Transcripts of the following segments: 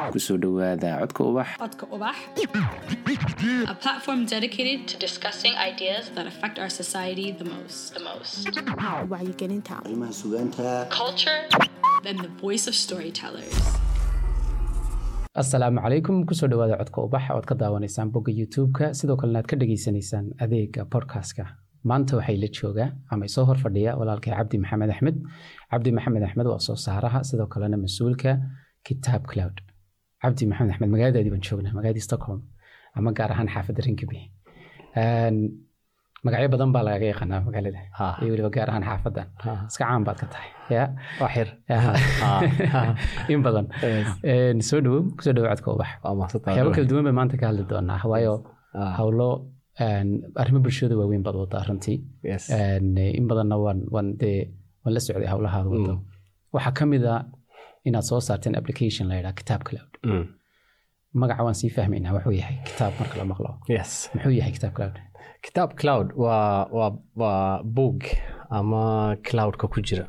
kusoo dhowaada codka ubax Codka Ubax, a platform dedicated to discussing ideas that affect our society the most. The most. wacyigelinta arrimaha sugaanta Culture and the voice of storytellers. asalaamu calaykum kusoo dhawaada codka ubax ood ka daawanaysaan bogga youtube-ka sidoo kalena aad ka dhageysanaysaan adeega podcastka maanta waxay la joogaa ama isoo hor fadhiya walaalkay cabdi maxamed axmed cabdi maxamed axmed waa soo saaraha sidoo kalena mas-uulka kitaab cloud cabdi maxamed axmed magaaladaadii baan joognaa magaaladii stockholm ama gaar ahaan xaafadda rinkaby magacyo badan baa lagaga yaqaanaa magaalada iyo weliba gaar ahaan xaafadan iska caan baad ka tahay ya waxir in badan Een, soo dhawow kusoo dhawo codka ubax waxyaabo kala duwan bay maanta ka hadli doonaa waayo howlo een, arrimo bulshada waaweyn baad wadaa runtii Een, in badanna waan waan dee waan la socday howlahaada wado waxaa ka mid a inaad soo saarteen application la yidhaha kitaab cloud magaca waan sii fahmaynaa wuxuu yahay kitaab marka la maqlo yes muxuu yahay kitaab cloud kitaab cloud waa waa waa boog ama cloudka ku jira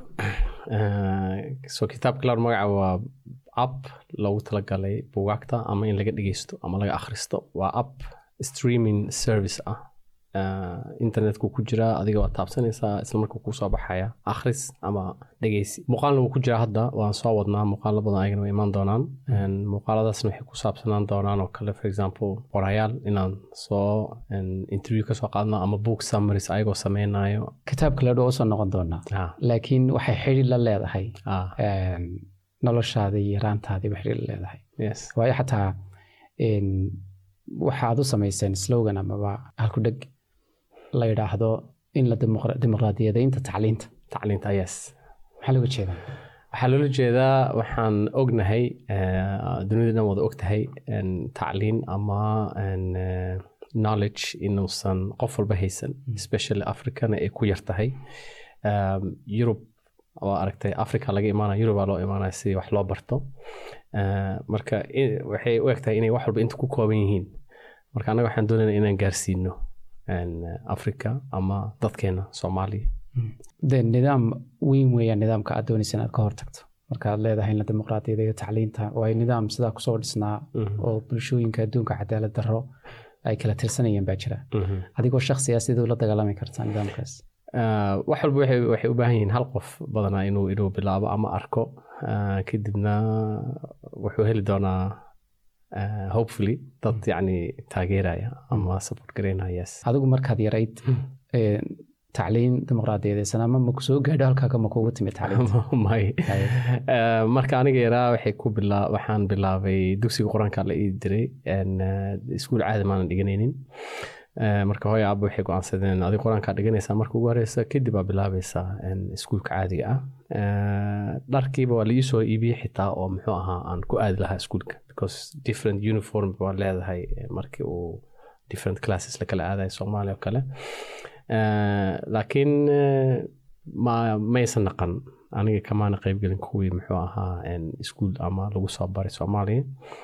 Eh, so kitaab cloud magaca waa app loogu talagalay bugaagta ama in laga dhegeysto ama laga akhristo waa app streaming service ah Eh, internetku ku jira adiga waa taabsanaysaa isla markuu kuu soo baxaya akhris ama dhegeysi muuqaalna wuu ku jira hadda waan soo wadnaa muuqaalo badan ayagana way imaan doonaan En muuqaaladaasna waxay ku saabsanaan doonaan oo kale for example qorayaal inaan soo en, interview ka soo qaadno ama book summaries ayagoo sameynayo kitaab cloud waa usoo noqon doonaa ah, laakiin waxay xidhi la leedahay ah, een, noloshaada iyo yaraantaadii waxay xidhi la leedahay yes waayo xataa een, waxaad u samayseen slogan amaba halku dheg la yidhaahdo in la dimuqra- dimuqraadiyadeynta tacliinta tacliinta yes maxaa looga jeedaa waxaa loola jeedaa waxaan ognahay eh, dunida dhan wada ogtahay en, tacliin ama en, eh, knowledge inuusan qof walba haysan especially africana ay ku yar tahay Um, Europe waa aragtay africa laga imaanaya Europe baa loo imaanaya si wax loo barto Eh, marka i- waxay u egtahay inay wax walba inta ku kooban yihiin marka annaga waxaan doonaynaa inaan gaarsiino en, eh, africa ama dadkeena soomaaliya de nidaam weyn weeyaan nidaamka aad doonaysa inaad ka hortagto markaad leedahay in la dimuqraadiyadeeyo tacliinta waayo nidaam sidaa kusoo dhisnaa oo bulshooyinka adduunka cadaalad darro ay kala tirsanayeen baa jira Mhm. adigoo shakhsiga siduu la dagaalami kartaa nidaamkaas Ah, wax walba waxay waxay u baahan yihiin hal qof badanaa inuu inuu bilaabo ama arko Ah, kadibna wuxuu heli doonaa ah, hopefully dad yacni taageeraya ama support gareynaya yes adigu markaad yarayd een, tacliin dimuqraadiyadeysan ama maku soo gaadho halkaaga ma kuugu timid tacliinta may Ah, marka aniga yaraa waxay ku bila waxaan bilaabay dugsiga qur-aanka la ii diray En, ah, iskuul caadi maanan dhiganaynin Ah, marka hooyo aaba waxay go-aansadeen adiga qur-aankaa dhiganaysaa marka ugu horeysa kadib baa bilaabaysaa en, iskuulka caadiga ah Ah, dharkiiba waa la ii soo iibiyey xitaa oo muxuu ahaa aan ku aadi lahaa iskuulka because different uniform waa leedahay eh, markii uu different classes la kala aadayo soomaaliya oo kale Ah, laakiin eh, ma maysan naqan aniga kamaana qaybgelin kuwii muxuu ahaa en, iskuul ama lagu soo baray soomaaliya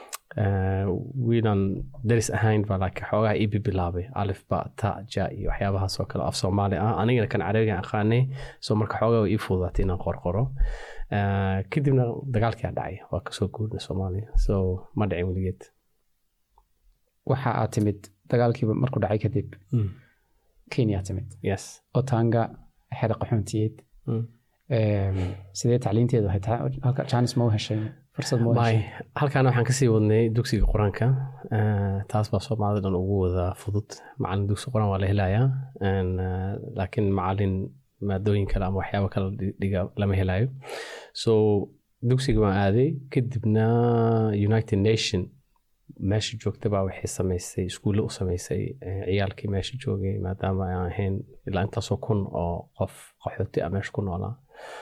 Eh, wiilan daris ahayn baa laakiin xoogaha iibi bilaabay alif ba ta ja iyo waxyaabahaas oo kale af soomaali ah anigana kan carabiga aqaanay so marka xoogaa way ii fududaatay inaan qorqoro Eh, kadibna dagaalkii aa dhacay waa kasoo guurnay soomaaliya so ma dhicin weligeed waxa aad timid dagaalkiiba markuu dhacay kadib kenya timid yes otanga xera qaxoontiyeed Mm. Een, sidee tacliinteedu ahayd Ta- halka jaanis ma u heshay fursad ma u may heshay halkaana waxaan kasii wadnay dugsiga qur-aanka Eh, taas baa soomaalida dhan ugu wada fudud macalin dugsi qur-aan waa la helayaa En, eh, laakiin macalin maadooyin kale ama waxyaabo kale dhi- dhiga lama helayo so dugsiga waan aaday kadibna united nation meesha joogta baa waxay samaysay iskuulle u samaysay eh, ciyaalkii meesha joogay maadaama aan ahayn ilaa intaasoo kun oo qof qaxooti ah meesha ku noolaa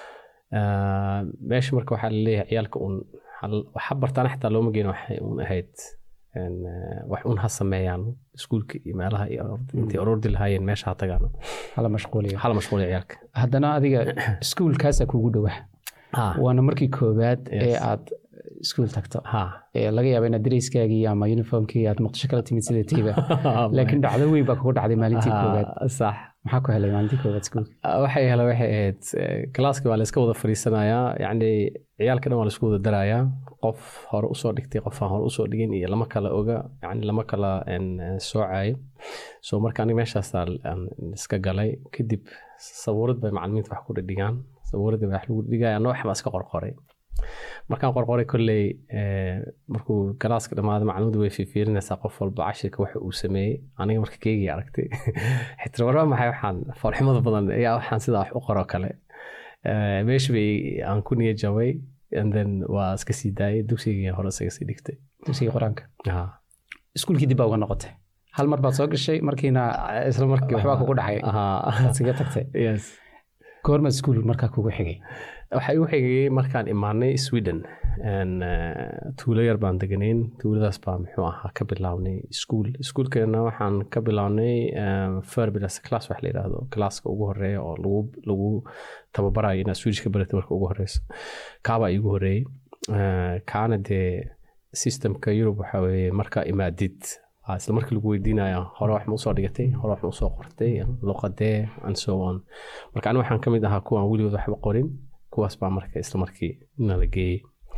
Ah, meesha marka waxaa laleeyahay ciyaalka un hal- waxa bartaan xitaa looma geyn waxay un ahayd en, eh, wax un ha sameeyaan iskuulka iyo meelaha iyo intay orordi lahaayeen meesha ha tagaan hala mashquuliyo hala mashquuliya ciyaalka haddana adiga iskuulkaasaa kuugu dhowaa Ah, waana markii koowaad ee Yes. aad iskuul tagto ha Ee, laga yaaba inaad dareyskaagii ama uniformkii aad muqdisho kala timid sida tiiba laakiin dhacdo weyn baa kugu dhacday maalintii koowaad Ha, sax maxaa ku helay maalintii koowaad iskuulka waxay hele waxay ahayd eh, galaaskii waa la iska wada fadhiisanayaa yacni ciyaalka dhan waa la isku wada darayaa qof hore usoo dhigtay qof aan hore usoo dhigin iyo lama kala oga yani lama kala en, eh, soocayo so marka aniga meeshaasaa aan iska galay kadib sabuurad bay macalimiinta wax ku dhidhigaan sabuuradii baa wax lagu dhigaya anna wax baa iska qorqoray markaan qorqoray kolley eh, markuu galaaska dhammaada macalimaddu way fiifiirinaysaa qof walba cashirka waxa uu sameeyey aniga marka keygii aragtay xitaa warba maxay waxaan foolxumada badan ayaa waxaan sidaa wax u qoro kale Eh, meesha bay aan ku niya jabay and then waa iska sii daayay dugsigii hore isaga sii dhigtay dugsiga qur-aanka Ha. iskuulkii dib baa uga noqotay hal mar baad soo gashay markiina isla markii waxbaa kugu dhacay Ha. aad siga tagtay yes goormaad iskuul markaa kugu xigay waxaa igu xigayay markaan imaanay sweden En, eh, tuulo yar baan deganayn tuuladaas baa muxuu ahaa ka bilaabnay iskuul iskuulkeena waxaan ka bilaabnay ferbilas class wax la yidhaahdo classka ugu horeeya oo lagu lagu tababarayo inaad swedish ka baratay marka ugu horeyso kaabaa iigu horeeyey Eh, kaana dee systemka yurub waxaa weeye markaa imaadid aa isla markii lagu weydiinaya hore wax ma usoo dhigatay hore wax ma usoo qortay luqadee and so on marka aniga waxaan ka mid ahaa kuwaan weligood waxba qorin kuwaas baa marka isla markii nala geeyey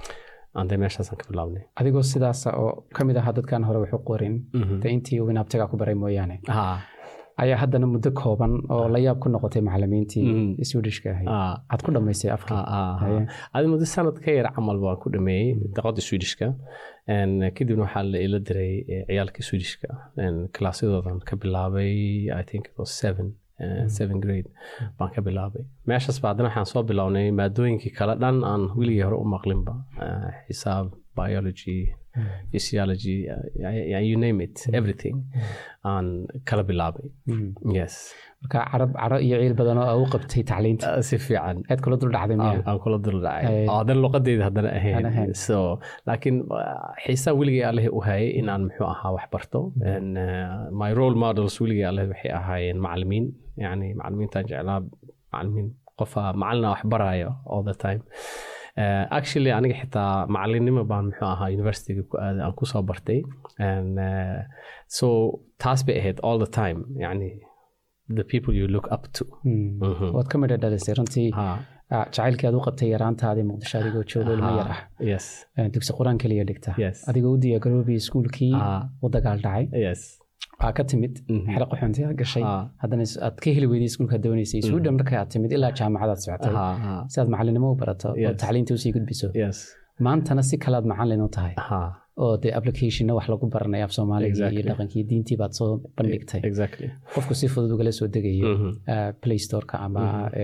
ande meeshaasaan ka bilaabnay adigoo sidaasa oo ka mid ahaa dadkan hore waxu qorin de intii uu inaabtagaa ku baray mooyaane Ha, ayaa haddana muddo kooban oo la yaab ku noqotay macalimiintii Mhm. swedishka ahayd ha, aad ku dhammaysay afkii ha, ha, ha. Haye. adi muddo sanad ka yar camal baan ku dhameeyey daqada swedishka En, kadibna waxaa la ila diray eh, ciyaalka swedishka kalaasyadoodan ka bilaabay i think it was seven eh, seven grade baan ka bilaabay meeshaas ba haddana waxaan soo bilownay maadooyinkii kale dhan aan weligii hore u maqlinba Eh, xisaab biology physiology uh, yeah, you name it everything aan kala bilaabay yes marka carab caro iyo ciil badan oo aa u qabtay tacliinta Uh, si fiican aad kula dul dhacday aan miya aan kula dul dhacay Ay. oo haddana luqadeeda haddana Aan ahayn. ahayn so laakiin uh, xiisaa weligii alleh u hayay inaan muxuu ahaa wax barto And, uh, my role models weligii alleh waxay ahaayeen macalimiin yani macalimiintaan jeclaa macalimiin qofa macalina wax baraayo all the time Uh, actually aniga xitaa macalinimo baan muxuu ahaa universityga ku aaday aan kusoo bartay And, uh, so taas bay ahayd all the time yani the people you look up to Mm. Mhm. waad ka midha dhalisay runtii Ha, ah, jacaylkii aad u qabtay yaraantaadii muqdisho adigoo joogo ilmo yar ah ha, yes Eh, dugsi qur-aan keliya dhigta Yes. adigoo u diyaagaroobay iskuulkii Ah. u dagaal dhacay yes waa ka timid Mhm. xero qaxoonti aad gashay Ah. haddana is- aad ka heli weyday iskuulka doonaysay sweden markay aad timid ilaa jaamacadaad socotay Ha, ha, si aad macalinimo u barato oo Yes. tacliinta usii gudbiso yes maantana si kalaad macalin u tahay ha oo dee applicationna wax lagu baranay af soomaaliga iyo Exactly. dhaqankii diintii baad soo bandhigtay exactly qofku si fudud ugala soo degayo Mhm. eh, play storeka ama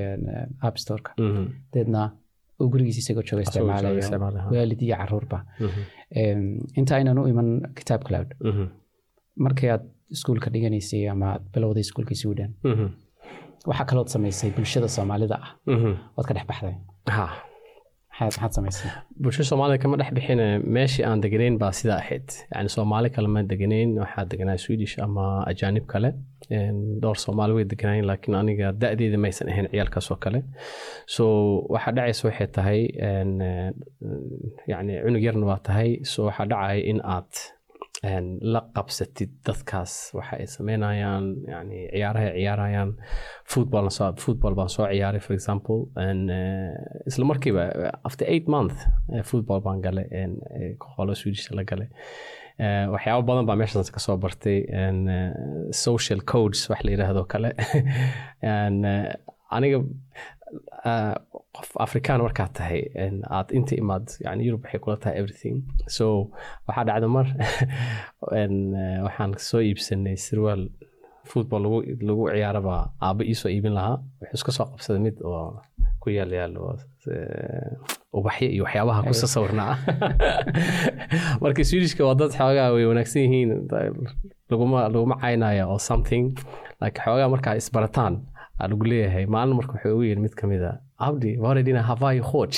eh, app storeka Mhm. deedna uu gurigiisa isagoo jooga Asagoo jooga isticmaalayo isticmaalayo, ha. waalid iyo caruurba Mhm. Em, inta aynan u iman kitaab cloud Mhm. markii aad iskuulka dhiganaysay ama aad bilowday iskuulka sweden Mhm. waxaa kalood samaysay bulshada soomaalida ah Mhm. ood ka dhex baxday ha maxaad maxaad samaysay bulsho soomaalida kama dhex bixine meeshii aan deganayn baa sidaa ahayd yani soomaali kale ma deganayn waxaa deganaa swedish ama ajaanib kale En, dhowr soomaali way deganayn laakiin aniga da-deeda maysan ahayn ciyaalkaas oo kale so waxaa dhacaysa waxay tahay en, eh, yani cunug yarna waa tahay so waxaa dhacaya in aad en, la qabsatid dadkaas waxa ay sameynayaan yani ciyaaraha ay ciyaarayaan football soo football baan soo ciyaaray for example and uh, isla markiiba after eight month uh, football baan galay and uh, qolo swedish la galay uh, waxyaabo badan baa meeshaas kasoo bartay and uh, social codes wax la yidhaahdo kale and uh, aniga uh, qof afrikaan markaad tahay and aad inta imaad yani yurub waxay kula tahay everything so waxaa dhacda mar and, uh, waxaan soo iibsanay sirwaal football lagu lagu ciyaaraba aaba iisoo iibin lahaa wuxuu iska soo qabsaday mid oo ku yaal yaal oo eh, ubaxyo iyo waxyaabaha ku sawirnaa marka swedishka waa dad xoogaa way wanaagsan yihiin laguma laguma caynaya oo something like xoogaa markaa isbarataan aa lagu leeyahay maalin marka wuxuu ugu yiri mid ka mid a abdi waredina havayo coach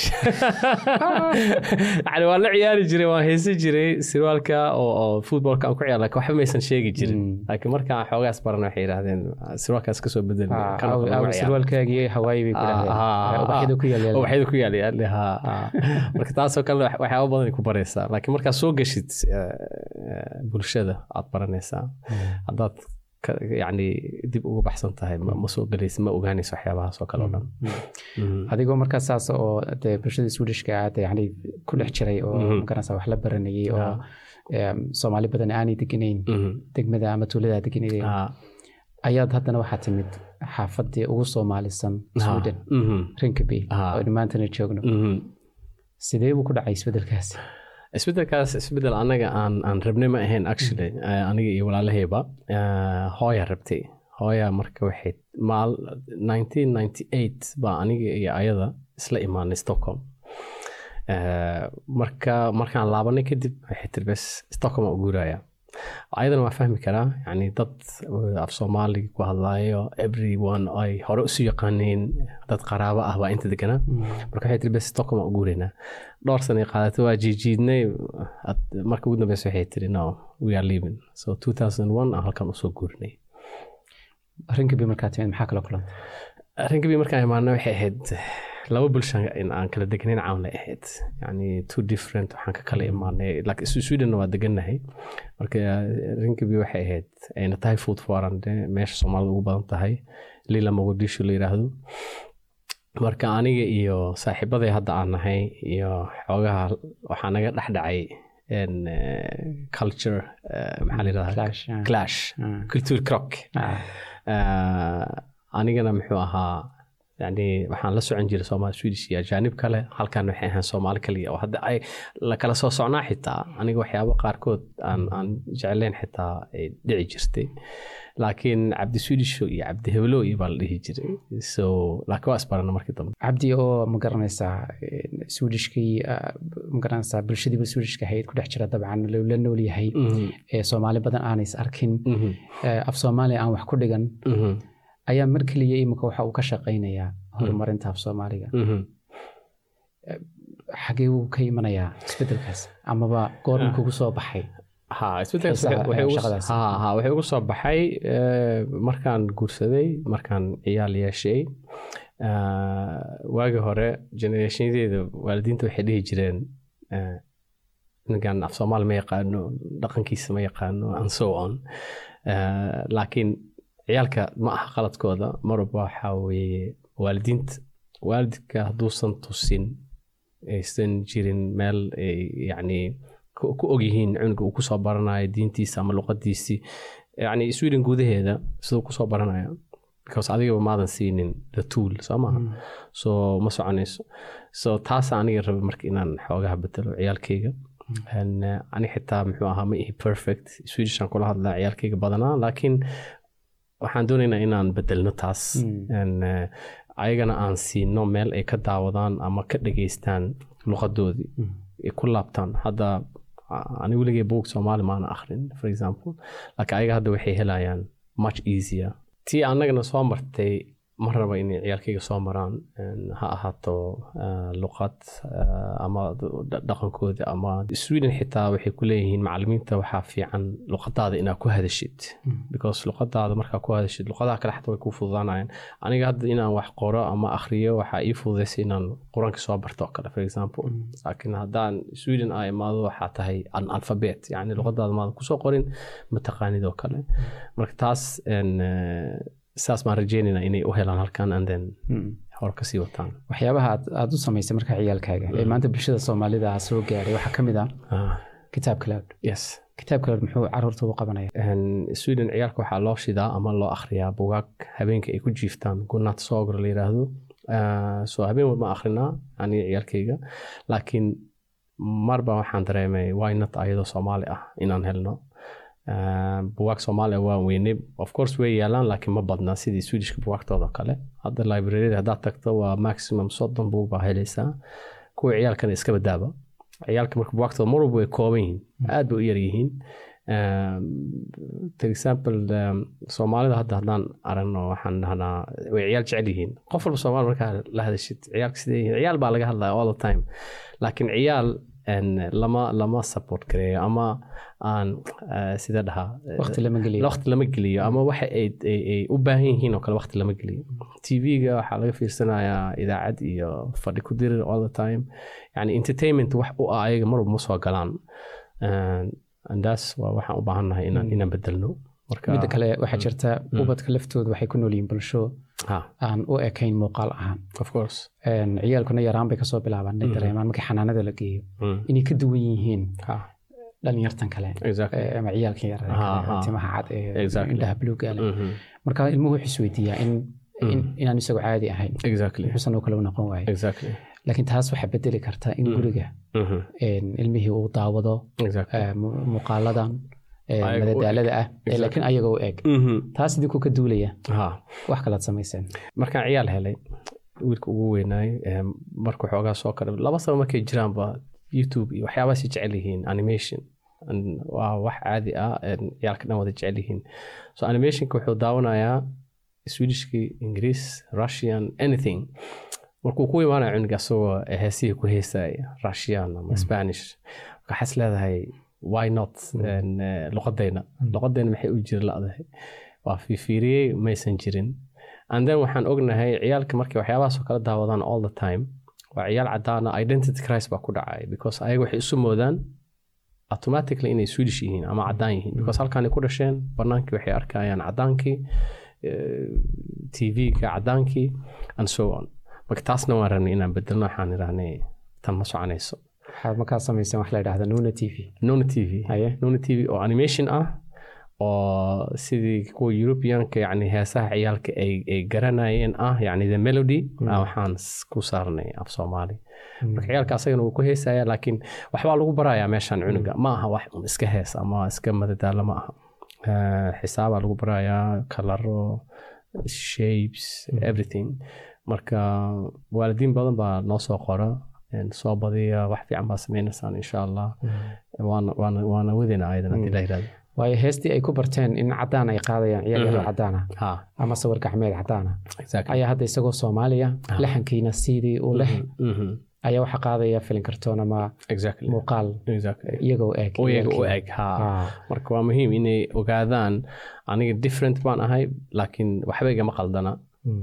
yani waan la ciyaari jiray waan heesan jiray sirwaalka oo footballka aan ku ciyaar lakin waxba maysan sheegi jirin laakiin markaan xoogaas baran waxay yidhahdeen sirwaalkaas kasoo bedel sirwaalkaagii hawaayi bay ubaxyada ku yaal marka taasoo kale waxyaaba badan ku baraysaa laakiin markaad soo geshid bulshada aad baranaysaa haddaad yani dib uga baxsan tahay ma soo galaysa ma ogaanaysa waxyaabahaas oo kale o dhan adigoo markaa saas oo dee bulshada swedishka aad yani ku dhex jiray oo magaranaysa wax la baranayay oo soomaali badan aanay deganayn degmada ama tuulada deganayn ayaad haddana waxaa timid xaafadii ugu soomaalisan sweden rinkaby oo maantana joogno sidee buu ku dhacay isbedelkaasi isbedelkaas isbedel anaga aan aan rabnay ma ahayn actually aniga iyo walaalahayba hooya rabtay hooya marka waxay maal nineteen ninety eight baa aniga iyo ayada isla imaanay stockholm marka markaan laabanay kadib waxay tiri bes stockholm aan u guuraya ayadana waa fahmi karaa yani dad af soomaaliga ku hadlaayo everyone ay hore usu yaqaaneen dad qaraabo ah baa inta deganaa marka waxay tiri bes stockholm aan u guuraynaa dhowr sanay qaadatay waa jiijiidnay marka ugu dambeysa waxay tiri no we are leaving so two thousand one aan halkan usoo guurinay rinkabi markaa timid maxaa kala kulantay rinkabi markaan imaana waxay ahayd laba bulsha in aan kala degnayn caawna ahayd yani two different waxaan ka kala imaanay laakiin swedenna waa degannahay marka rinkabi waxay ahayd ayna tahay food foran meesha soomaalida ugu badan tahay lila mogadisho la yiraahdo marka aniga iyo saaxiibaday hadda aan nahay iyo xoogaha waxaa naga dhex dhacay culture maxaa la yirahdaa clash culture crock anigana muxuu ahaa yani waxaan la socon jiray soomaali swedish iyo ajaanib kale halkan waxay ahaan soomaali kaliya oo hadda ay la kala soo socnaa xitaa aniga waxyaabo qaarkood aan aan jeclayn xitaa ay dhici jirtay laakiin cabdi swedish iyo cabdi heblo iyo baa la dhihi jiray so laakiin waa isbarana markii dambe cabdi oo ma garanaysaa swedishkii ma garanaysaa bulshadiiba swedishka ahayd ku dhex jira dabcan la nool yahay ee soomaali badan aanay arkin af soomaaliya aan wax ku dhigan ayaa mar keliya imika waxa uu ka shaqaynayaa horumarinta af soomaaliga xagee uu ka imanayaa isbedelkaas amaba goorma kugu soo baxay waxay ugu soo baxay markaan guursaday markaan ciyaal yeeshay waagi hore generationyadeeda waalidiinta waxay dhihi jireen ninkan af soomaali ma yaqaano dhaqankiisa ma yaqaano and so on laakiin ciyaalka ma aha qaladkooda marwalba waxaa weeye waalidiinta waalidka hadduusan tusin aysan jirin meel yani ku ogyihiin cunuga uu kusoo baranayo diintiisa ama luqadiisii yani sweden gudaheeda siduu kusoo baranaya because adigaba maadan siinin the tool soo maaha so ma soconayso so taasa aniga raba marka inaan xoogaha bedelo ciyaalkayga ani xitaa muxuu ahaa ma ihi perfect swedishan kula hadlaa ciyaalkayga badanaa laakiin waxaan doonaynaa inaan bedelno taas ayagana aan siino meel ay ka daawadaan ama ka dhageystaan luqadoodii ay ku laabtaan hadda ani weligay buug soomaali maana akhrin for example laakiin ayaga hadda waxay helayaan much easier tii annagana soo martay ma raba inay ciyaalkayga soo maraan ha ahaato luqad ama dhaqankooda ama sweden xitaa waxay ku leeyihiin macalimiinta waxaa fiican luqadaada inaad ku hadashid because luqadaada markaa ku hadashid luqadaha kale xataa way ku fududaanayaan aniga hadda inaan wax qoro ama akhriyo waxaa ii fududaysa inaan quraanka soo barto oo kale for example laakiin haddaan sweden aa imaado waxaa tahay an alphabet yani luqadaada maadan kusoo qorin mataqaanid oo kale marka taas saas baan rajeynayna inay u helaan halkan and then hore kasii wataan waxyaabaha aad u samaysay marka ciyaalkaaga ee maanta bulshada soomaalida soo gaaray waxaa ka mid ah kitaab cloud yes kitaab cloud muxuu caruurta u qabanaya sweden ciyaalka waxaa loo shidaa ama loo akhriyaa bugaag habeenka ay ku jiiftaan gunat sogr la yiraahdo so habeen walba akhrinaa aniga ciyaalkayga laakiin marba waxaan dareemay wynot ayadoo soomaali ah inaan helno buwaag soomaaliya waa weynay of course way yaalaan laakiin ma badna sidii swedishka buwaagtooda kale hadda librarida haddaad tagto waa maximum soddon buug baa helaysaa kuwa ciyaalkana iska badaaba ciyaalka marka buwaagtooda mar walba way kooban yihiin aad bay u yar yihiin for example soomaalida hadda haddaan aragno waxaan dhahnaa way ciyaal jecel yihiin qof walba soomaali markaa la hadashid ciyaalka sidee yihiin ciyaal baa laga hadlaya all the time laakiin ciyaal lama lama support gareeyo ama aan sida dhahaa waqti lama geliyo waqti lama geliyo ama waxa ay ay u baahan yihiin oo kale waqti lama geliyo tv-ga waxaa laga fiirsanayaa idaacad iyo fadhi ku dirir all the time yani entertainment wax u ah ayaga marwalba ma soo galaan andaas waa waxaan u baahannahay inaan inaan bedelno midda kale waxaa jirta ubadka laftooda waxay ku nool yihiin bulsho aan u ekayn muuqaal ahaan of course ciyaalkuna yaraan bay kasoo bilaabaan inay dareemaan markii xanaanada la geeyo inay ka duwan yihiin dhalinyartan kale ama ciyaalkan yar timaha cad ee indhaha buluuga leh marka ilmuhu wuxuu isweydiiyaa in inaan isagu caadi ahayn muxuusan oo kale u noqon waayo laakiin taas waxaa bedeli kartaa in guriga ilmihii uu daawado muuqaaladan madadaalada ah laakiin ayaga u eg taas idinkuu ka duulaya wax kalaad samayseen markaan ciyaal helay wiilka ugu weynaay markuu xoogaa soo kara laba sano markay jiraanba youtube iyo waxyaabaasi jecel yihiin animation waa wax caadi ah ciyaalka dhan wada jecel yihiin so animationka wuxuu daawanayaa swedishkii ingiriis russian anything markuu ku imaanaya cunuga asagoo heesihii ku heesaya russian ama spanish waxaas leedahay why not luqadayna luqadayna maxay u jiri ladahay waa fiifiiriyey maysan jirin and then waxaan ognahay ciyaalka markay waxyaabahaasoo kala daawadaan all the time waa ciyaal cadaana identity crisis baa ku dhacay because ayaga waxay isu moodaan automatically inay swedish yihiin ama cadaan yihiin because halkaanay ku dhasheen banaankii waxay arkayaan cadaankii tv-ga cadaankii and so on marka taasna waan rabnay inaan bedelno waxaan idhahnay tan ma soconayso waxaad markaa samayseen wax la yidhahda nuna t v nuna t v nuna t v oo animation ah oo sidii kuwa europeanka yani heesaha ciyaalka ay garanayeen ah yani the melody waxaan ku saarnay af soomaali marka ciyaalka asagana wuu ku heesaya laakiin waxbaa lagu barayaa meeshan cunuga ma aha wax iska hees ama iska madadaalo ma aha xisaabaa lagu barayaa kalaro shapes everything marka waalidiin badan baa noo soo qora soo badiya wax fiican baa sameynaysaan insha allah waana wadina ayadan hadii la yirahdo waayo heestii ay ku barteen in cadaan ay qaadayaan ciyaal yaro cadaana ama sawir gacmeed cadaana ayaa hadda isagoo soomaaliya laxankiina sidii uu leh ayaa waxa qaadaya filin kartoon ama muuqaal iyagoo eg u eg marka waa muhiim inay ogaadaan aniga different baan ahay laakiin waxba igama qaldana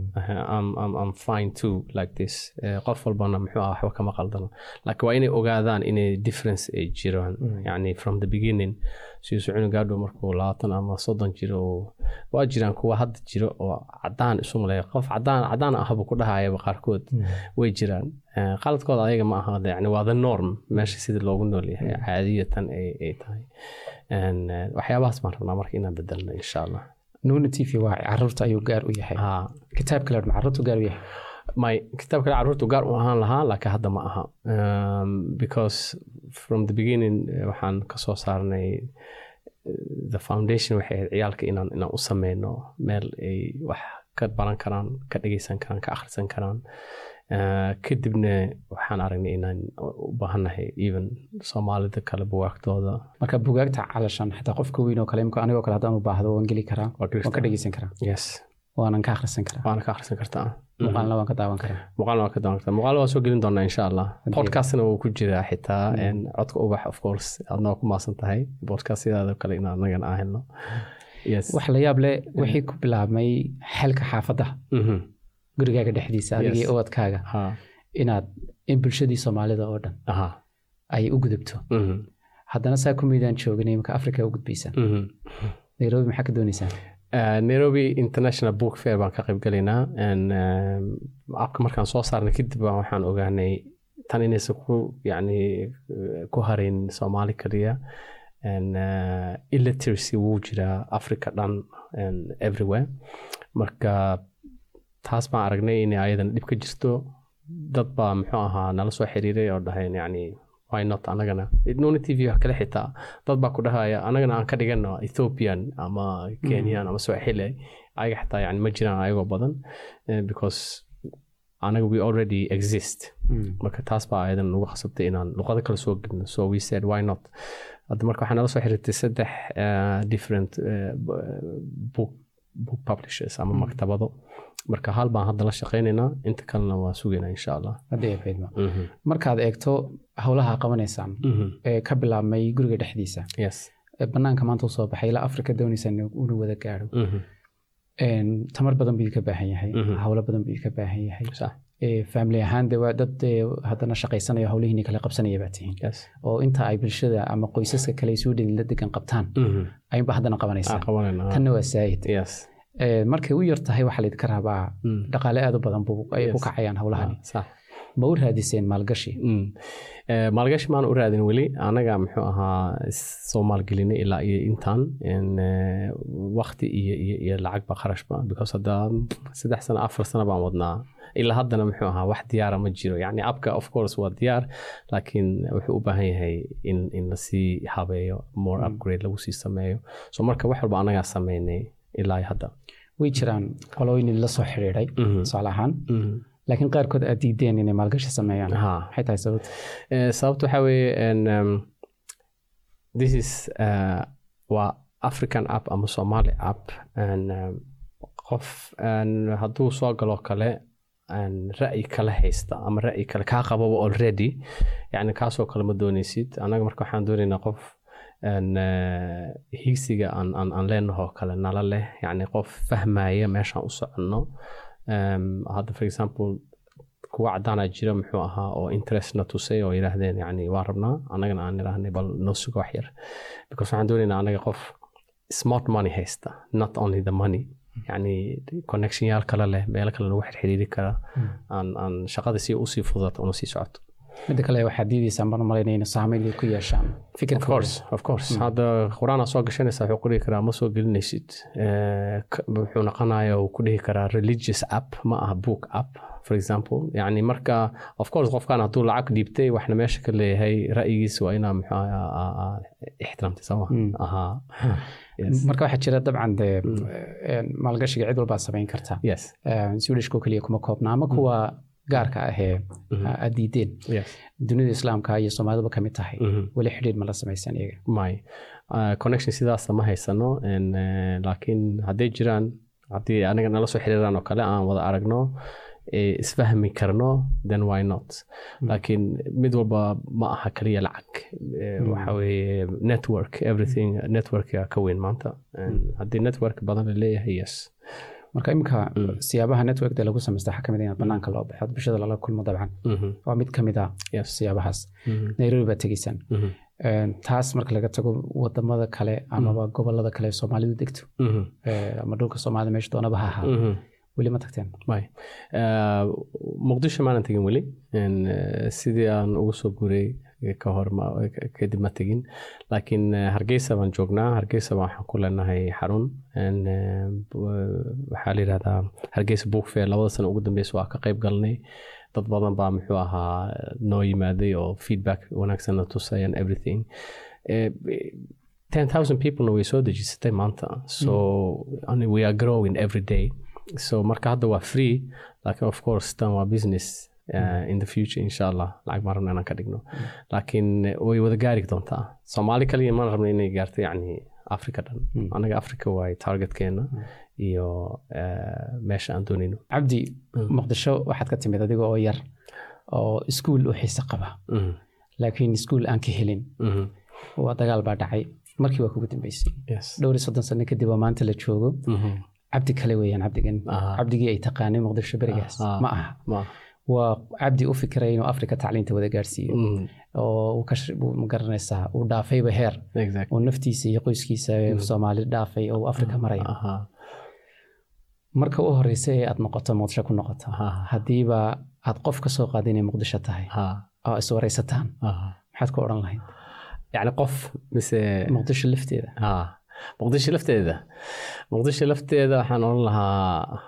I'm fine too like this qof walbana muxuu ah waxba kama qaldano laakiin waa inay ogaadaan inay difference ay jiraan yani from the beginning sidiisu cunugaadhow markuu labaatan ama soddon jiro waa jiraan kuwa hadda jiro oo cadaan isu maleeya qof cadaan cadaan ahbu ku dhahayaba qaarkood way jiraan qaladkooda ayaga ma aha yani waa the norm meesha sidii loogu nool yahay caadiyatan ay tahay waxyaabahaas baan rabnaa marka inaan bedelno insha allah nuna t v waa caruurta ayuu gaar u yahay kitaab kale ma caruurtu gaar u yahay my kitaab kale caruurtu gaar u ahaan lahaa laakiin hadda ma aha because from the beginning waxaan kasoo saarnay the foundation waxay ahayd ciyaalka inaan inaan u sameyno meel ay wax ka baran karaan ka dhegeysan karaan ka akhrisan karaan kadibna waxaan aragnay inaan u baahannahay even soomaalida kale bugaagtooda marka bugaagta calashan xitaa qofka weyn oo kale imka anigoo kale haddaan u baahdo waan geli karaa waan ka dhegeysan karaa yes waanan ka akhrisan karaa waana ka akhrisan kartaa muuqaalna waan ka daawan karaa muuqaalna waan ka daawan kartaa muuqaalna waan soo gelin doonaa insha allah podcastna wuu ku jiraa xitaa codka ubax of course adna waa ku maasan tahay podcast sidaada kale inaan anagana aan helno wax la yaab leh wixii ku bilaabmay xelka xaafadda gurigaaga dhexdiisa adigii ubadkaaga inaad in bulshadii soomaalida oo dhan ay u gudubto haddana saa ku miidaan joognay imaka africa u gudbaysaa nairobi maxaa ka dooneysaan nairobi international book fair baan ka qaybgalaynaa abka markaan soo saarnay kadib baan waxaan ogaanay tan inaysan ku yani ku harin soomaali kaliya illiteracy wuu jiraa africa dhan everywhere marka taas baan aragnay inay ayadan dhib ka jirto dad baa muxuu ahaa nala soo xiriiray oo dhaheen yani why not anagana nuna t v wax kale xitaa dad baa ku dhahaya anagana aan ka dhigano ethiopian ama kenyan ama swahili ayaga xitaa yani ma jiraan ayagoo badan because anaga we already exist marka taas baa ayadan nagu khasabtay inaan luqado kale soo gelino so we said why not hadda marka waxaa nala soo xiriirtay saddex uh, different uh, book, book publishers ama maktabado marka hal baan hadda la shaqaynaynaa inta kalena waa sugaynaa insha allah haddii ay faydmo markaad eegto howlaha qabanaysaan ee ka bilaabmay guriga dhexdiisa yes ee banaanka maanta usoo baxay ilaa afrika doonaysaan unu wada gaadho tamar badan buu ka baahan yahay howlo badan buu ka baahan yahay sax family ahaan de waa dad haddana shaqaysanaya howlihiini kale qabsanaya baa tihiin yes oo inta ay bulshada ama qoysaska kale isu dhin la degan qabtaan ayunba haddana aan qabanaysaan qabanayna tanna waa saayid yes markay u yar tahay waxaa laydinka rabaa dhaqaale aad u badan buu ay ku Yes. kacayaan howlahani sax ma u raadiseen maalgashi Mm. Eh, maalgashi maan u raadin weli anaga muxuu ahaa soo maalgelinay ilaa iyo intaan En, eh, waqti iyo iyo iyo lacagba kharashba because hadda saddex sano afar sano baan wadnaa ilaa haddana muxuu ahaa wax diyaara ma jiro yani abka of course waa diyaar laakiin wuxuu u baahan yahay in in lasii habeeyo more upgrade lagu sii sameeyo so marka wax walba anagaa sameynay ilaa iyo hadda way jiraan qolooyin la soo xidhiidhay Mhm. tusaale ahaan Mhm. laakiin qaarkood aad diideen inay maalgashi sameeyaan Ha. maxay tahay sababta Eh, sababta waxaa weeye en, um, this is uh, waa african app ama somali app and, um, qof en, hadduu soo galo kale en, ra'yi kale haysta ama ra'yi kale kaa qababa already yani kaasoo kale ma dooneysid anaga marka waxaan doonaynaa qof en, eh, hiigsiga aan, aan, aan leenahoo kale nala leh yani qof fahmaya meeshaan u soconno um, hadda for example kuwa cadaana jira muxuu ahaa oo interestna tusay oo yidhaahdeen yani waa rabnaa annagana aan idhaahnay bal noo suga wax yar because waxaan doonaynaa anaga qof smart money haysta not only the money yani connectionyaal kale leh meelo kale lagu xirxiriiri kara aan aan shaqada si usii fududato una sii socoto midda kale waxaad diidaysaan baan malaynaya in saameyn ay ku yeeshaan of fikirka course of course hadda qur-aan soo gashanaysa wuxuu ku dhihi karaa ma soo gelinaysid Eh, k- wuxuu noqonaya uu ku dhihi karaa religious app ma aha book app for example yani marka of course qofkan hadduu lacag dhiibtay waxna meesha ka leeyahay ra'yigiisa waa inaa muxuu ahaa, aa- aa ixtiraamtay sama ahaa yes marka waxaa jira dabcan dee een, maalgashiga cid walbaad samayn kartaa yes swedishko keliya kuma koobna ama kuwa gaarka ahee aad diideen yes dunida islaamka iyo soomaaliduba ka mid tahay Mhm. weli xidhiidh ma la samaysan iyaga may Uh, connection sidaasa ma haysano En, eh, laakiin hadday jiraan haddii aniga nala soo xiriiraan oo kale aan wada aragno eh, isfahmi karno then why not laakiin mid walba ma aha kaliya lacag Eh, waxa weeye network everything networka ka weyn maanta En, haddii network badan la leeyahay yes marka imika siyaabaha networkda lagu samaysta waxaa kamid ah inaad banaanka loo baxo bulshada lala kulmo dabcan Mhm. waa mid kamid ah Yes. siyaabahaas Mhm. nairobi baad tegeysaan Mhm. Een, taas marka laga tago wadamada kale amaba gobolada kale ee soomaalidu degto Mhm. ee, ama dhulka soomaalida meesha doonaba ha ahaa Mhm. weli ma tagteen may Eh, muqdisho maanan tegin weli En, eh, sidii aan ugu soo guuray ka hor ma- kadib ma tegin laakiin eh, hargeysa baan joognaa hargeysa baan waxaan ku leenahay xarun En, eh, b- waxaa la yidhahdaa hargeysa book fair labada sano ugu dambeysa waa ka qayb galnay dad badan baa muxuu ahaa noo yimaaday oo feedback wanaagsan na tusay and everything Eh, 10,000 peoplena way soo dejisatay maanta so and we are growing every day so marka hadda waa free laakiin of course tan waa business uh, in the future insha allah lacag baan rabna inaan ka dhigno laakiin eh, way wada gaari doontaa soomaali kaliya maan rabna inay gaarto yani africa dhan anaga africa waay targetkeena iyo eh, meesha aan doonayno cabdi muqdisho waxaad ka timid adiga oo yar oo iskuul u xiise qaba Mhm, laakiin iskuul aan ka helin mhm. waa dagaal baa dhacay markii waa kugu dambeysay yes dhowr iyo soddon sano kadib oo maanta la joogo Mhm. cabdi kale weeyaan cabdigan Aha. cabdigii ay taqaanay muqdisho berigaas Aha. ma aha ma waa cabdi u fikiray inuu afrika tacliinta wada gaarsiiyo Mhm, oo uu ka sh- uu ma garanaysaa uu dhaafayba heer exactly oo naftiisa iyo qoyskiisa ee soomaali dhaafay oo uu afrika maraya aha marka u horeysa ee aad noqoto muqdisho ku noqoto Aha. haddiiba aad qof ka soo qaada inay muqdisho tahay ha oo is wareysataan aha maxaad ku odhan lahayd yani qof mise muqdisho lafteeda ah muqdisho lafteeda muqdisho lafteeda waxaan oran lahaa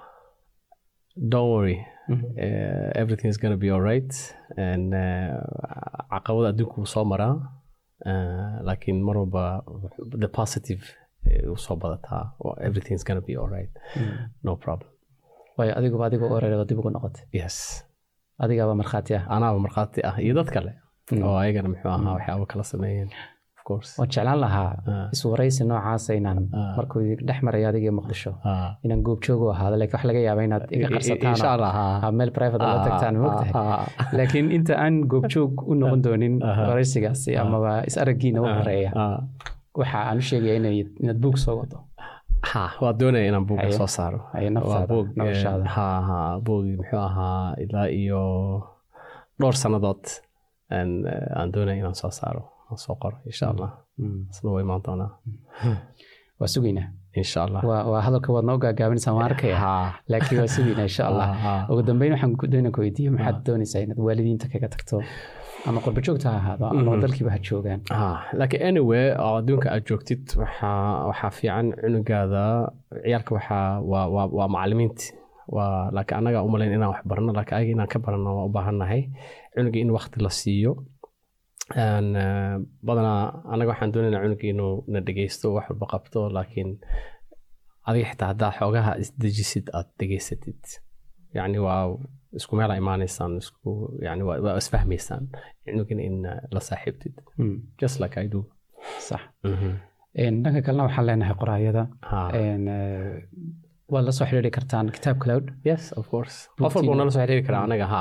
don't worry uh, everything is gonna be alright and uh, caqabada adduunku wuu soo maraa uh, laakiin mar walba the positive eh, wuu soo badataa everything is gonna be alright no problem waayo adiguba adigoo oreerado dib ugu noqotay yes adigaaba markhaati ah anaaba markhaati ah iyo dad kale oo ayagana muxuu ahaa waxyaaba kala sameeyeen of course waan jeclaan lahaa iswaraysi noocaasa inaan markuu dhex maraya adigii muqdisho inaan goobjoogu ahaado laakiin wax laga yaaba inaad iga qarsataan meel private la tagtaan mogtahay laakiin inta aan goobjoog u noqon doonin waraysigaasi amaba is araggiina u horeeya waxa aan u sheegaya inaad buug soo wado ha waa doonaya inaan buuga soo saaro buug muxuu ahaa ilaa iyo dhowr sannadood aan doonaya inaan soo saaro aan soo qoro insha allah isna waa imaan doonaa waa sugaynaa insha allah waa hadalka waad noo gaagaabinaysaa waan arkaya laakiin waa sugaynaa insha allah ugu dambeyn waxaan doonaa ku weydiiyo maxaad doonaysaa inaad waalidiinta kaga tagto ama qurba joogta ha ahaado ama dalkiiba ha joogaan laakiin anyway oo adduunka aad joogtid waxaa waxaa fiican cunugaada ciyaalka waxaa waa waa waa macalimiinti waa laakiin annaga umalayn inaan wax barno laakiin ayaga inaan ka barano waa u baahannahay cunuga in wakti la siiyo badanaa annaga waxaan doonaynaa cunuga inuu na dhegeysto wax walba qabto laakiin adiga xitaa haddaad xoogaha isdejisid aad dhegeysatid yacni waa isku meela imaanaysaan isku yani waa isfahmaysaan cunugina in la saaxiibtid just like i do sax dhanka kalena waxaan leenahay qoraayada waad la soo xiriiri kartaan kitaab cloud yes of course qof walba nala soo xiriiri karaa anaga ha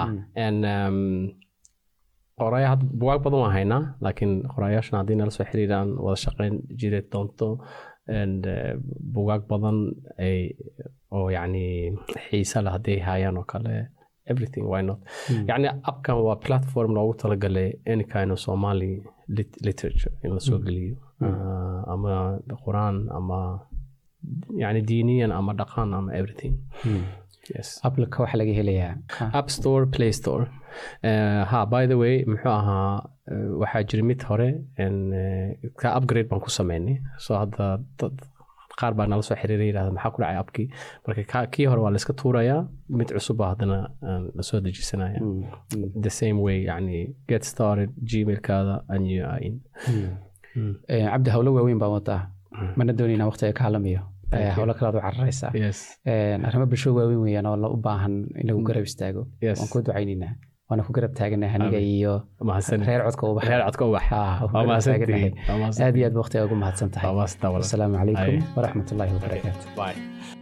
qoraayo had bugaag badan waan haynaa laakiin qoraayaashana haddii nala soo xiriiraan wada shaqeyn jiri doonto bugaag badan ay oo yacni xiisa leh hadday hayaan oo kale everything why not mm. yani abkan waa platform loogu talagalay any kind of somali lit literature in lasoo mm. geliyo mm. uh, ama quraan ama yani diiniyan ama dhaqan ama everything mm. yes applika waxaa laga helayaa app store play store uh, ha by the way muxuu ahaa uh, waxaa jira mid hore ka upgrade baan ku sameynay so hadda qaar baa nala soo xiriiray yirahda maxaa ku dhacay abkii marka kii hore waa layska tuurayaa mid cusub haddana lasoo dejisanaya the same way yani get started gmailkaada and you are in cabdi howlo waaweyn baa wadaa mana doonayna waqtiga ka halamayo howlo kalaad u cararaysaa arrimo bulsho waaweyn weeyaan oo u baahan in lagu garab istaago waan ku ducaynaynaa waana ku garab taaganahay aniga iyo reer codka ubax reer codka ubax aad iyo aad waqtiga ugu mahadsan tahay asalaamu calaykum waraxmat ullaahi wabarakaatu